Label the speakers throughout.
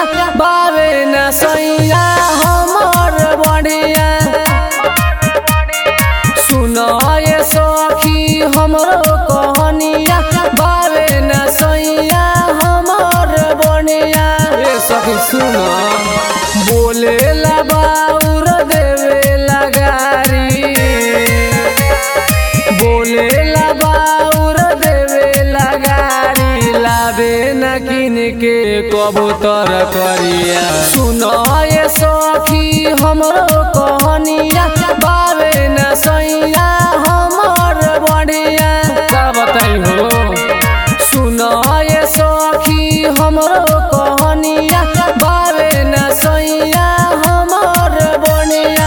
Speaker 1: कहानिया बावे न सैया हमर बढ़िया सुनो ये सखी हमरो कहानिया बावे न सैया हमर बढ़िया ए सखी सुनो बोले ला बाउर देवे लगारी बोले ला बाउर देवे लगारी लावे न किन के कबूतर करिया सुनो ये सखी हमरो कहानिया बावे न सैया हमर बढ़िया का बताई हो सुनो ये सखी हमरो कहानिया बावे न सैया हमर बढ़िया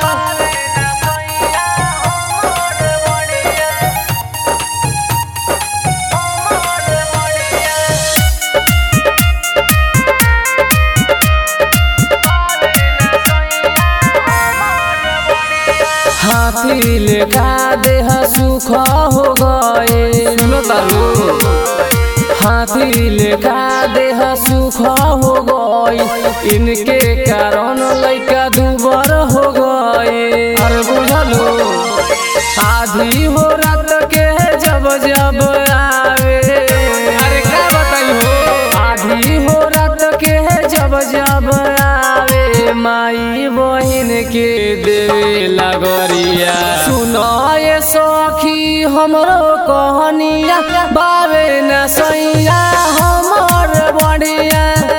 Speaker 1: हाथी लेखा देह सुख हो गए सुनो तारू हाथी लेखा देह सुख हो गए इनके कारण लइका दुबर हो गए अरे बुझलो आधी हो रात के जब जब आवे अरे का बताई हो आधी हो रात के जब जब आवे माई बहिन के देवे लगरिया सुनो ये सखी हमरो कहानिया बावे न सैया हमर बढ़िया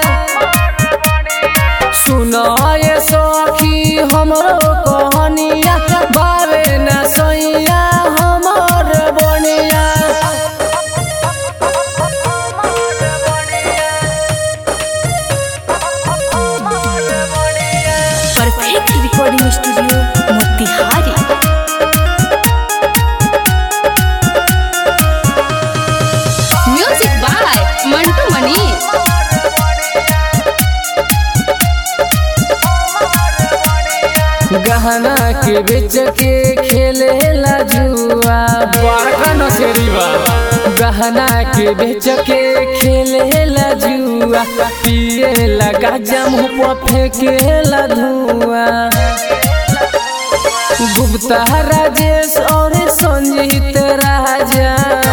Speaker 1: सुनो ये सखी हमरो कहानिया बावे न सैया हमर बढ़िया
Speaker 2: perfect recording studio Motihari music by Mantu Manish
Speaker 1: गहना के बेच के खेले ला जुआ बड़का नसेरी बा गहना के बेच के खेले ला जुआ पिए ला गाजा मुँह पर फेंके ला धुआं गुप्ता राजेश और संजीत राजा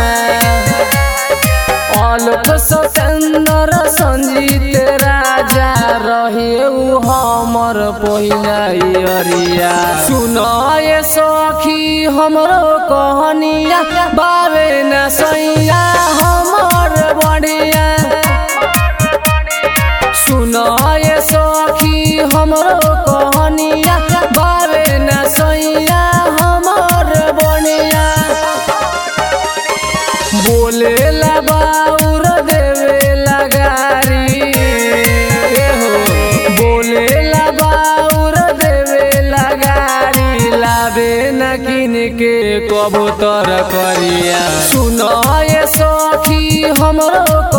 Speaker 1: आलोक सतेंद्र संजीत राजा रहे उ हमर पहिया सुनो ये सखी हमरो कहानिया बावे न सैया हमर बढ़िया सुनो ये सखी हमरो कहानिया बावे न सैया हमर बढ़िया बोले ला बाउर देवे लगारी ए हो बोले ला बाउर देवे लगारी लावे न किन के कबूतर करिया सुनो ये सखी हमरो